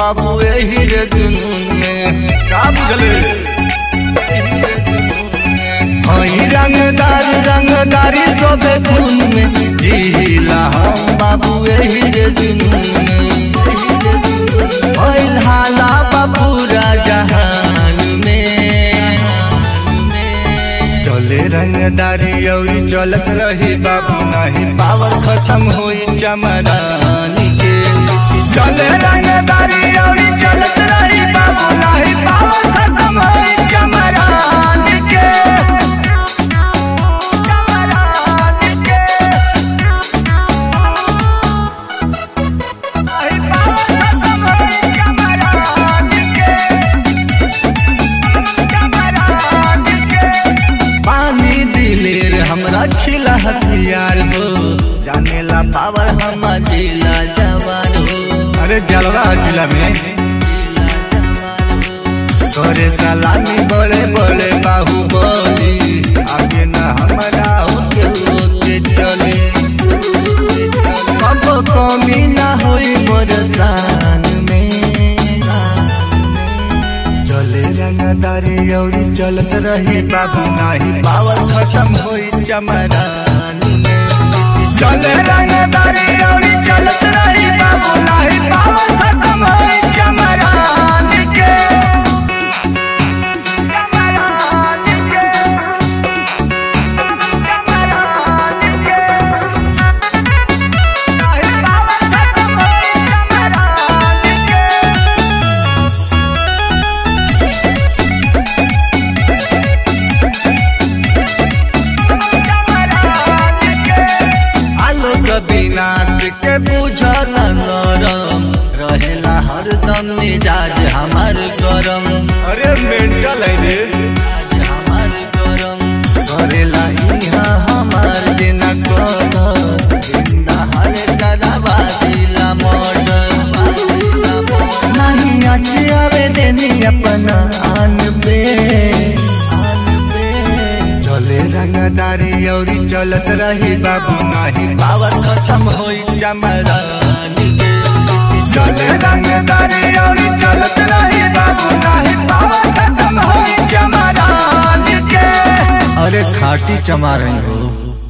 बाबू यही रे जुनून में का बुझले एही रे जुनून में। हई रंगदार रंगदारी सोबे खून में जिला हम बाबू यही रे जुनून में एही रे जुनून में। भइल हाला बा पूरा जहान में चले रंगदारी औरी चलत रही बाबू नाही पावर खत्म होई चमरानी के चले रंगदारी औरी चलत रही बाबू नाही पावर खत्म होई चमरानी के चमरानी के नाही पावर खत्म होई चमरानी के पानी दिलेर हमरा खिला हथियार हो जानेला पावर हम जिला जवान हो अरे जलवा जिला में तोरे सलामी बड़े बड़े बाहुबली आगे न हमरा होके होके चले कब कमी ना होई मोर दान में चले रंगदारी औरी चलत रही बाबू नाही पावर खत्म होई चमरानी में चले रंगदारी औरी चलत रही बाबू नाही पावर खत्म होई चमरानी के चमरानी के चमरानी के नाही पावर खत्म होई चमरानी के आलोक विनाश के बुझल नरम रहेला हरदम मिजाज हमार गरम अरे मेंटल है रे आज हमार गरम करेला इहाँ हमार देना कर जिंदा हर डरावा दिला मर्डर नहीं आचे आवे देनी अपना आन पे आन पे चले रंगदारी औरी चलत रही बाबू नाही पावर खत्म होई चमरानी के चले रंगदारी औरी चलत रही बाबू नाही पावर खत्म होई चमरानी के अरे खाटी चमा रही हो